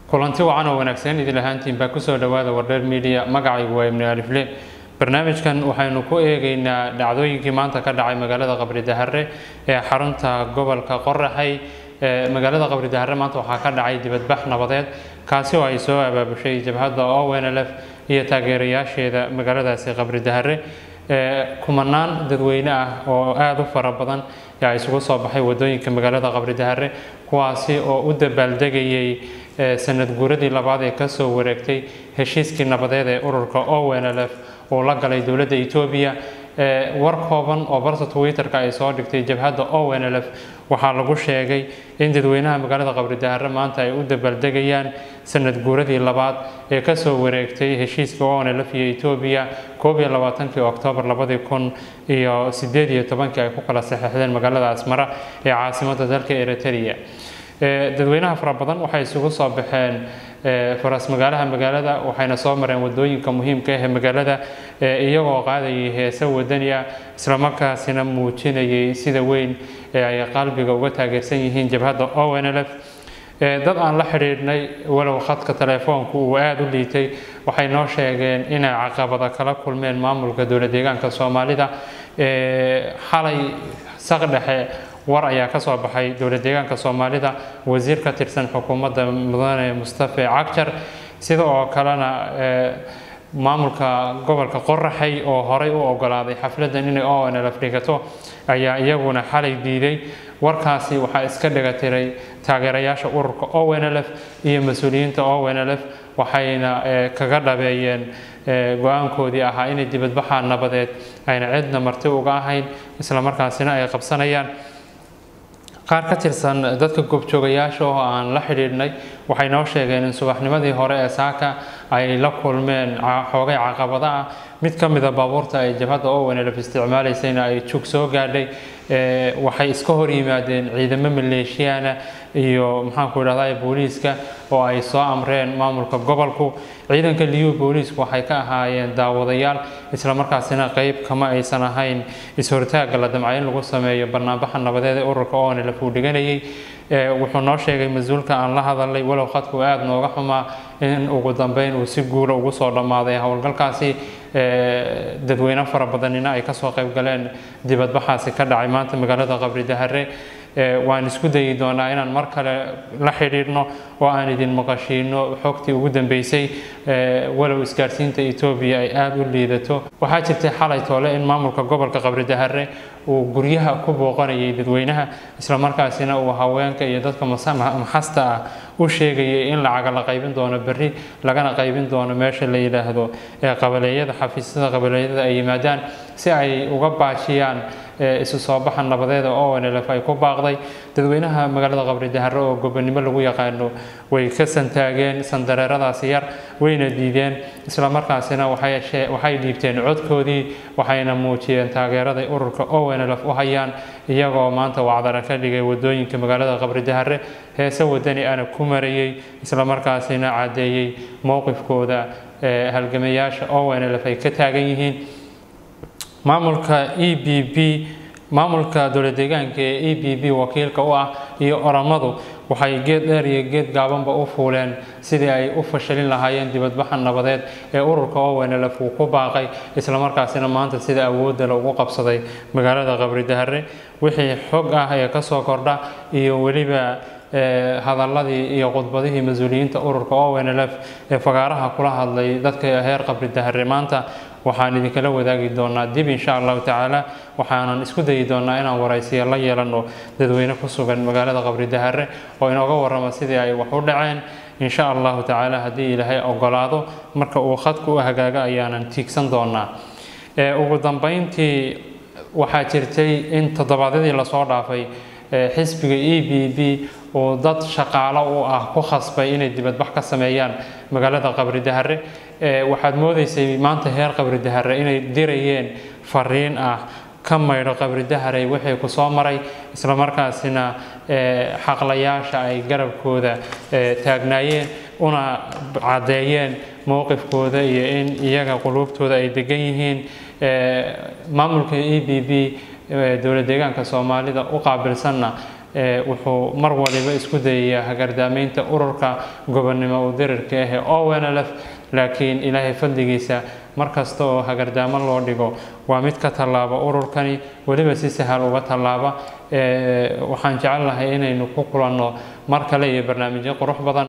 kulanti wacan oo wanaagsan idin ahaantiin baa kusoo dhawaada wardheer media magacaygu waa ibni alifle barnaamijkan waxaynu ku eegeynaa dhacdooyinkii maanta ka dhacay magaalada qabri dahare ee xarunta gobolka qoraxay magaalada qabri dahare maanta waxaa ka dhacay dibadbax nabadeed kaasi oo ay soo abaabushay jabhadda ownlf iyo taageerayaasheeda magaaladaasi qabri dahare kumanaan dadweyne ah oo aada u fara badan yaa isugu soo baxay wadooyinka magaalada qabri dahare kuwaasi oo u dabaaldegayay sanad guuradii labaad ee kasoo wareegtay heshiiskii nabadeed ee ururka ownlf uu la galay dowladda etoobiya war kooban oo barta twitter-ka ay soo dhigtay jabhadda ownlf waxaa lagu sheegay in dadweynaha magaalada qabri dahare maanta ay u dabaaldegayaan sanad guuradii labaad ee kasoo wareegtay heshiiska ownlf iyo etoobiya koob iyo labaatankii oktoobar labadii kun iyo sideed iyo tobankii ay ku kala saxeixdeen magaalada asmara ee caasimadda dalka eritrea dadweynaha fara badan waxay isugu soo baxeen faras magaalaha magaalada waxayna soo mareen wadooyinka muhiimka ah ee magaalada iyagoo qaadayay heese wadani ah islamarkaasina muujinayay sida weyn ee ay qalbiga uga taageersan yihiin jabhadda ownlf dad aan la xidhiidhnay walow khadka telefoonku uu aada u liitay waxay noo sheegeen inay caqabada kala kulmeen maamulka dowlad deegaanka soomaalida xalay saq dhexe war ayaa ka soo baxay dowlad deegaanka soomaalida wasiir ka tirsan xukuumadda mudane mustafe cagjar sida oo kalena maamulka gobolka qoraxay oo horey u ogolaaday xafladdan inay onlf dhigato ayaa iyaguna xalay diiday warkaasi waxaa iska dhigatiray taageerayaasha ururka ownlf iyo mas-uuliyiinta ownlf waxayna kaga dhabeeyeen go-aankoodii ahaa inay dibadbaxa nabadeed ayna cidna marti uga ahayn islamarkaasina ay qabsanayaan qaar ka tirsan dadka goobjoogayaasha oo aan la xidhiidhnay waxay noo sheegeen in subaxnimadii hore ee saaka ay la kulmeen xoogay caqabada ah mid ka mida baabuurta ay jabhadda ownlf isticmaalaysayna ay jug soo gaadhay waxay iska hor yimaadeen ciidamo maleeshiyaana iyo maxaanku idhahda booliiska oo ay soo amreen maamulka gobolku ciidanka liyu booliisku waxay ka ahaayeen daawadayaal islamarkaasina qeyb kama aysan ahayn is-hortaagga la damca in lagu sameeyo banaanbaxa nabadeed ee ururka ownlf uu dhiganayay wuxuu noo sheegay mas-uulka aan la hadalay walow khadku aada nooga xumaa in ugu dambeyn uu si guula ugu soo dhammaaday howlgalkaasi dadweyne fara badanina ay kasoo qayb galeen dibadbaxaasi ka dhacay maanta magaalada qabri dahare waan isku dayi doonaa inaan mar kale la xidhiidhno oo aan idin maqashiino xogtii ugu dambeysay walow isgaarsiinta etoobiya ay aada u liidato waxaa jirtay xalay toole in maamulka gobolka qabri dahare uu guryaha ku booqanayay dadweynaha islamarkaasina uu haweenka iyo dadka maxasta ah u sheegayay in lacaga la qaybin doono berri lagana qaybin doono meesha la yidhaahdo ee qabaleeyada xafiisyada qabaleeyada ay yimaadaan si ay uga baajiyaan isu soo baxa nabadeeda ownlf ay ku baaqday dadweynaha magaalada qabri dahare oo gobonimo lagu yaqaano way ka santaageen sandareeradaasi yar wayna diideen islamarkaasina waxay dhiibteen codkoodii waxayna muujiyeen taageeraday ururka ownlf u hayaan iyagoo maanta wacdara ka dhigay wadooyinka magaalada qabri dahare heese wadani ana ku marayay islamarkaasina caddeeyey mowqifkooda halgamayaasha ownlf ay ka taagan yihiin maamulka e b b maamulka dowlad deegaanka ee e b b wakiilka u ah iyo oramadu waxay geed dheer iyo geed gaabanba u fuuleen sidii ay u fashalin lahaayeen dibadbaxa nabadeed ee ururka ownlf uu ku baaqay islamarkaasina maanta sida awoodda lagu qabsaday magaalada qabri dahare wixii xog ah ee kasoo kordha iyo weliba hadaladii iyo khudbadihii mas-uuliyiinta ururka ownlf ee fagaaraha kula hadlay dadka heer qabri dahare maanta waxaan idinkala wadaagi doonaa dib insha allahu tacaala waxaanan isku dayi doonaa inaan waraysiya la yeelano dadweyne ku sugan magaalada qabri dahare oo inooga warrama sidii ay wax u dhaceen insha allahu tacaala haddii ilaahay ogolaado marka uu khadku u hagaago ayaanan tiigsan doonaa ugu dambeyntii waxaa jirtay in toddobaadyadii lasoo dhaafay xisbiga e b b uu dad shaqaalo u ah ku khasbay inay dibadbax ka sameeyaan magaalada qabri dahare waxaad moodeysay maanta heer qabri dahare inay dirayeen fariin ah ka maydho qabri dahare wixii ku soo maray islamarkaasina xaqlayaasha ay garabkooda taagnaayeen una caddeeyeen mowqifkooda iyo in iyaga quluubtooda ay degan yihiin maamulka e b b dowlad deegaanka soomaalida u qaabilsanna wuxuu mar waliba isku dayayaa hagardaameynta ururka gobonnimo udirirka ah ee onlf laakiin ilaahay fadligiisa mar kasta oo hagardaamo loo dhigo waa mid ka tallaaba ururkani weliba si sahal uga tallaaba waxaan jecel lahay inaynu ku kulanno mar kale iyo barnaamijyo qurux badan